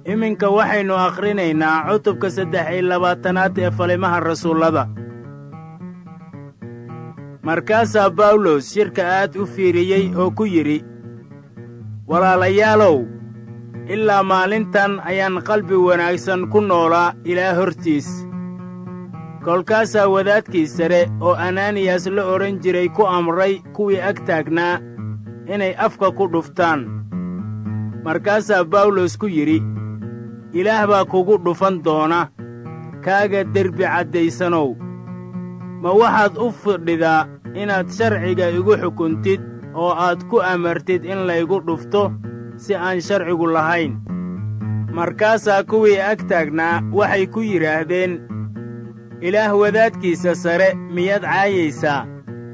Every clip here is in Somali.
iminka waxaynu akhrinaynaa cutubka saddex iyo labaatanaad ee falimaha rasuullada markaasaa bawlos shirka aad u fiiriyey oo ku yidhi walaalayaalow ilaa maalintan ayaan qalbi wanaagsan ku noolaa ilaa hortiis kolkaasaa wadaadkii sare oo ananiyas la odhan jiray ku amray kuwii ag taagnaa inay afka ku dhuftaan markaasaa bawlos ku yidhi ilaah baa kugu dhufan doona kaaga derbi caddaysanow ma waxaad u fidhidaa inaad sharciga igu xukuntid oo aad ku amartid in laygu dhufto si aan sharcigu lahayn markaasaa kuwii ag taagnaa waxay ku yidhaahdeen ilaah wadaadkiisa sare miyaad caayaysaa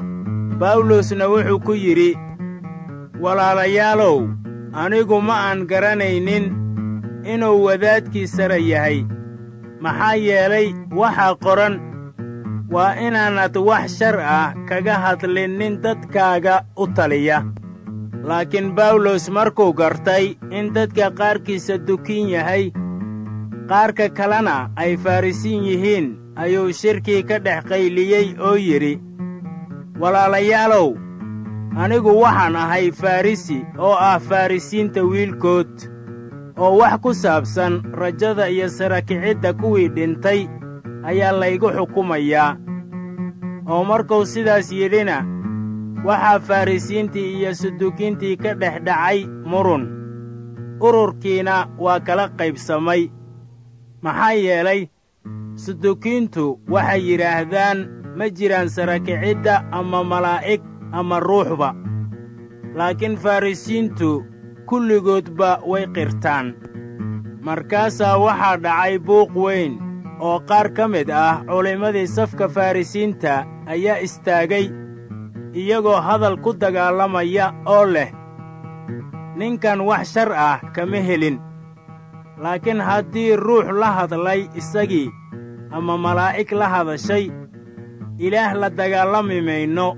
bawlosna wuxuu ku yidhi walaalayaalow anigu ma aan garanaynin inuu wadaadkii sare yahay maxaa yeelay waxaa qoran waa inaanad wax shar ah kaga hadlin nin dadkaaga u taliya laakiin bawlos markuu gartay in dadka qaarkiisa dukin yahay qaarka kalena ay farrisiin yihiin ayuu shirkii ka dhex qayliyey oo yidhi walaalayaalow anigu waxaan ahay farrisi oo ah farrisiinta wiilkood oo wax ku saabsan rajada iyo sarakicidda kuwii dhintay ayaa laygu xukumayaa oo markuu sidaas yidhina waxaa farrisiintii iyo sudukiintii ka dhex dhacay murun ururkiina waa kala qaybsamay maxaa yeelay sudukiintu waxay yidhaahdaan ma jiraan sarakicidda ama malaa'ig ama ruuxba laakiin farrisiintu kulligoodba way qirtaan markaasaa waxaa dhacay buuq weyn oo qaar ka mid ah culimmadii safka farrisiinta ayaa istaagay iyagoo hadal ku dagaalamaya oo leh ninkan wax shar ah kama helin laakiin haddii ruux la hadlay isagii ama malaa'ig la hadashay ilaah la dagaalami mayno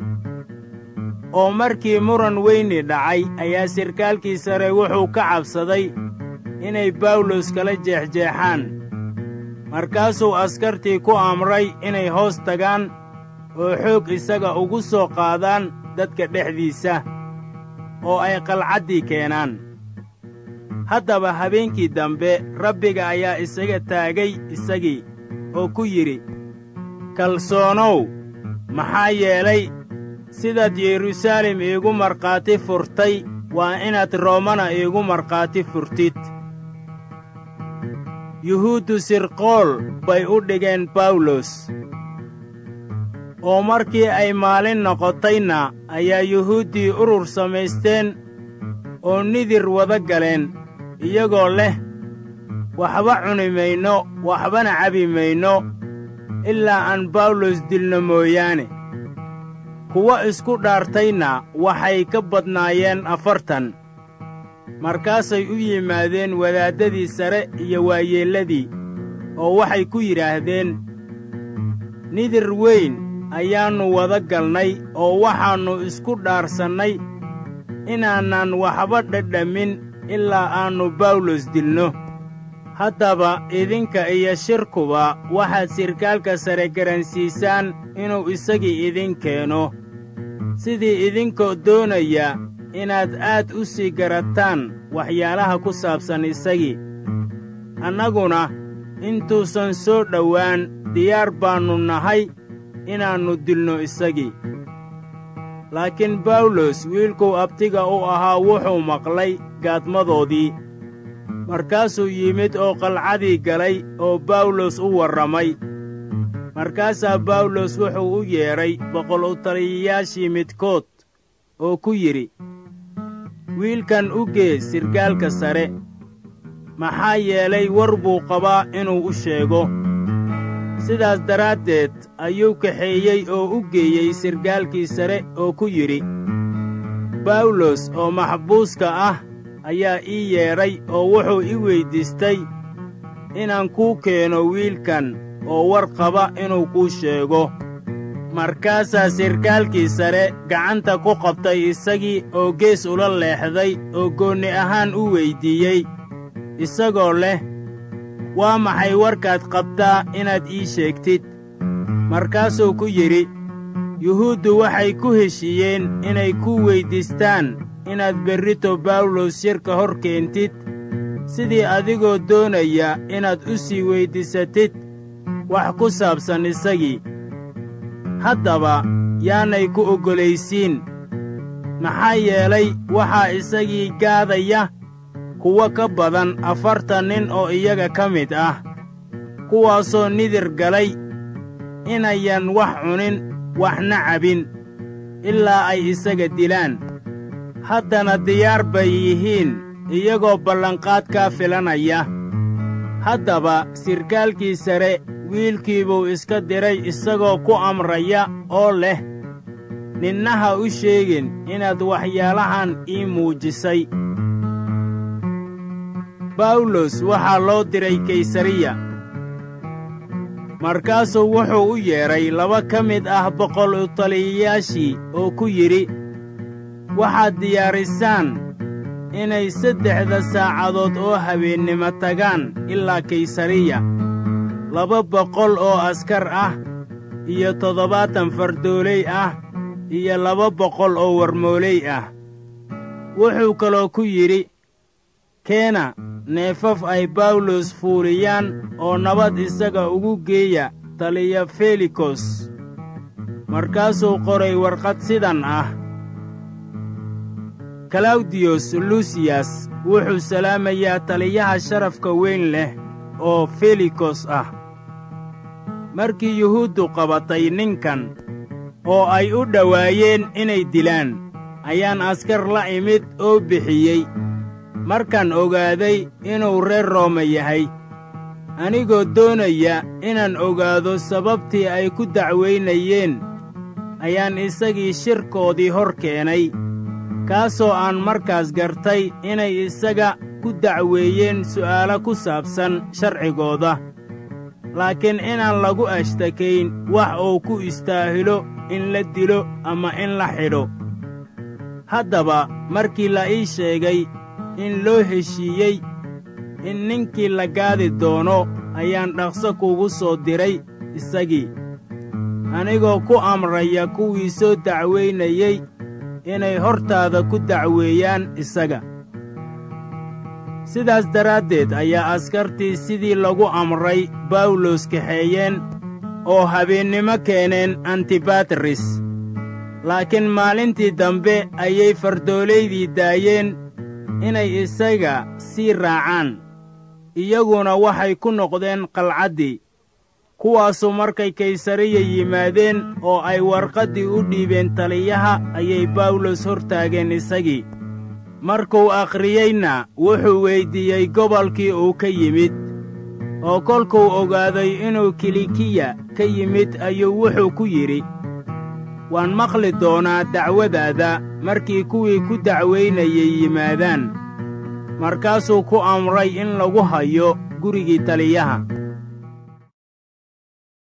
oo markii muran weyni dhacay ayaa sirkaalkii sare wuxuu ka cabsaday inay bawlos kala jeexjeexaan markaasuu askartii ku amray inay hoos tagaan oo xoog isaga ugu soo qaadaan dadka dhexdiisa oo ay qalcaddii keenaan haddaba habeenkii dambe rabbiga ayaa isaga taagay isagii oo ku yidhi kalsoonow maxaa yeelay sidaad yeruusaalem iigu markhaati furtay waa inaad roomana iigu markhaati furtid yuhuuddu sirqool bay u dhigeen bawlos oo markii ay maalin noqotayna ayaa yuhuuddii urur samaysteen oo nidir wada galeen iyagoo leh waxba cuni mayno waxbana cabi mayno ilaa aan bawlos dilno mooyaane kuwa isku dhaartayna waxay ka badnaayeen afartan markaasay u yimaadeen wadaaddadii sare iyo waayeelladii oo waxay ku yidhaahdeen nidir weyn ayaannu wada galnay oo waxaannu isku dhaarsannay inaanaan waxba dhadhamin ilaa aannu bawlos dilno haddaba idinka iyo shirkuba waxaad sirkaalka sare garansiisaan inuu isagii idin keeno sidii idinkoo doonaya inaad aad u sii garataan waxyaalaha ku saabsan isagii annaguna intuusan soo dhowaan diyaar baannu nahay inaannu dilno isagii laakiin bawlos wiilkuu abtiga u ahaa wuxuu maqlay gaadmadoodii markaasuu yimid oo qalcadii galay oo bawlos u warramay markaasaa bawlos wuxuu u yeedhay boqol u taliyayaashii midkood oo ku yidhi wiilkan u gee sirgaalka sare maxaa yeelay war buu qabaa inuu u sheego sidaas daraaddeed ayuu kaxeeyey oo u geeyey sirgaalkii sare oo ku yidhi bawlos oo maxbuuska ah ayaa ii yeedhay oo wuxuu i weyddiistay inaan kuu keeno wiilkan oo war qaba inuu kuu sheego markaasaa sirkaalkii sare gacanta ku qabtay isagii oo gees ula leexday oo goonni ahaan u weyddiiyey isagoo leh waa maxay warkaad qabtaa inaad ii sheegtid markaasuu ku yidhi yuhuuddu waxay ku heshiiyeen inay ku weyddiistaan inaad berrito bawlos shirka hor keentid sidii adigoo doonaya inaad u sii weyddiisatid wax ku saabsan isagii haddaba yaanay ku oggolaysiin maxaa yeelay waxaa isagii gaadaya kuwo ka badan afartan nin oo iyaga ka mid ah kuwaasoo nidir galay inayan wax cunin waxna cabin ilaa ay isaga dilaan haddana diyaar bay yihiin iyagoo ballanqaadkaa filanaya haddaba sirkaalkii sare wiilkiibuu iska diray isagoo ku amraya oo leh ninna ha u sheegin inaad waxyaalahan ii muujisay bawlos waxaa loo diray kaysariya markaasuu wuxuu u yeedhay laba ka mid ah boqol u taliyayaashii oo ku yidhi waxaad diyaarisaan inay saddexda saacadood oo habeennimo tagaan ilaa kaysariya laba boqol oo askar ah iyo toddobaatan fardooley ah iyo laba boqol oo warmooley ah wuxuu kaloo ku yidhi keena neefaf ay bawlos fuuliyaan oo nabad isaga ugu geeya taliya felikos markaasuu qoray warqad sidan ah kalawdiyos lusiyas wuxuu salaamayaa taliyaha sharafka weyn leh oo felikos ah markii yuhuuddu qabatay ninkan oo ay u dhowaayeen inay dilaan ayaan askar la imid oo bixiyey markaan ogaaday inuu reer rooma yahay anigoo doonaya inaan ogaado sababtii ay ku dacwaynayeen ayaan isagii shirkoodii hor keenay kaasoo aan markaas gartay inay isaga ku dacweeyeen su'aalo ku saabsan sharcigooda laakiin inaan lagu ashtakayn wax uu ku istaahilo in la dilo ama in la xidho haddaba markii la ii sheegay in loo heshiiyey in ninkii la gaadi doono ayaan dhaqso kuugu soo diray isagii anigoo ku amraya kuwii soo dacwaynayey inay hortaada ku dacweeyaan isaga sidaas daraaddeed ayaa askartii sidii lagu amray bawlos kaxeeyeen oo habeennimo keeneen antibatris laakiin maalintii dambe ayay fardoolaydii daayeen inay isaga sii raacaan iyaguna waxay ku noqdeen qalcaddii kuwaasu markay kaysariya yimaadeen oo ay warqaddii u dhiibeen taliyaha ayay bawlos hor taageen isagii markuu akhriyeyna wuxuu weyddiiyey gobolkii uu ka yimid oo kolkuu ogaaday inuu kilikiya ka yimid ayuu wuxuu ku yidhi waan maqli doonaa dacwadaada markii kuwii ku dacwaynayay yimaadaan markaasuu ku amray in lagu hayo gurigii taliyaha